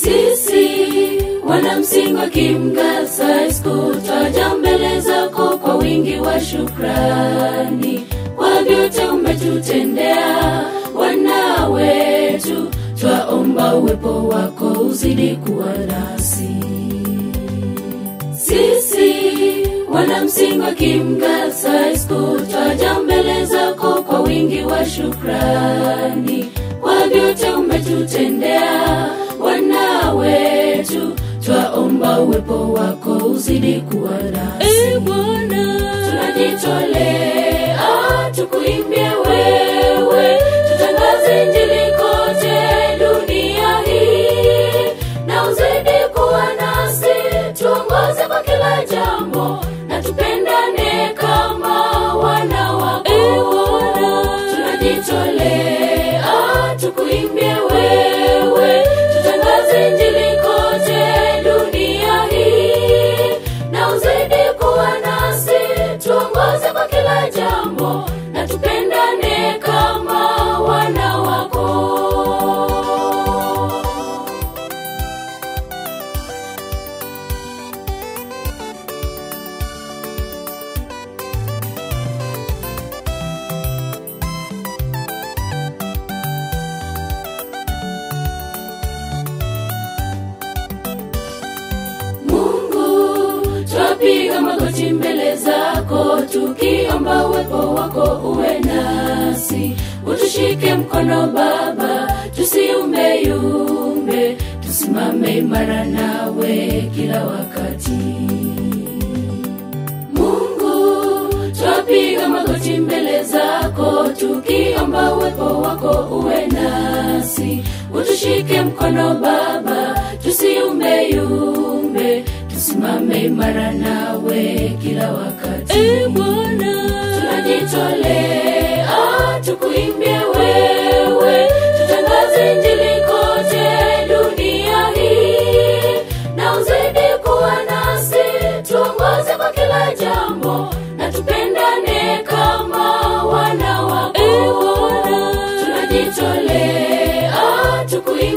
sisi wanamsingi wa kimgasais kutaja mbele zako kwa wingi wa shukrani kwa vyote umetutendea wana wetu twaomba uwepo wako uzidi kuwa nasi sisi wanamsingi wa kimgasais kutaja mbele zako kwa wingi wa shukrani kwa vyote umetutendea wana wetu twaomba uwepo wako uzidi kuwa nasi e Bwana, tunajitolea tukuimbie wewe tutangaze injili kote dunia hii na uzidi kuwa nasi tuongoze kwa kila jambo na tupendane kama wana wako e Bwana, tunajitolea tukuimbie wewe tutangaze injili kote dunia hii na uzidi kuwa nasi tuongoze kwa kila jambo na tupendane kama wana wako Mungu, twapiga magoti mbele zako tukiomba uwepo wako uwe nasi, utushike mkono Baba, tusiumbeyumbe, tusimame imara nawe kila wakati. Mungu, twapiga magoti mbele zako tukiomba uwepo wako uwe nasi, utushike mkono Baba, tusiumbeyumbe, tusimame imara nawe kila wakati. e Bwana, tunajitolea tukuimbie wewe tutangaze injili kote dunia hii na uzidi kuwa nasi tuongoze kwa kila jambo na tupendane kama wana wako e Bwana, tunajitolea tukuimbie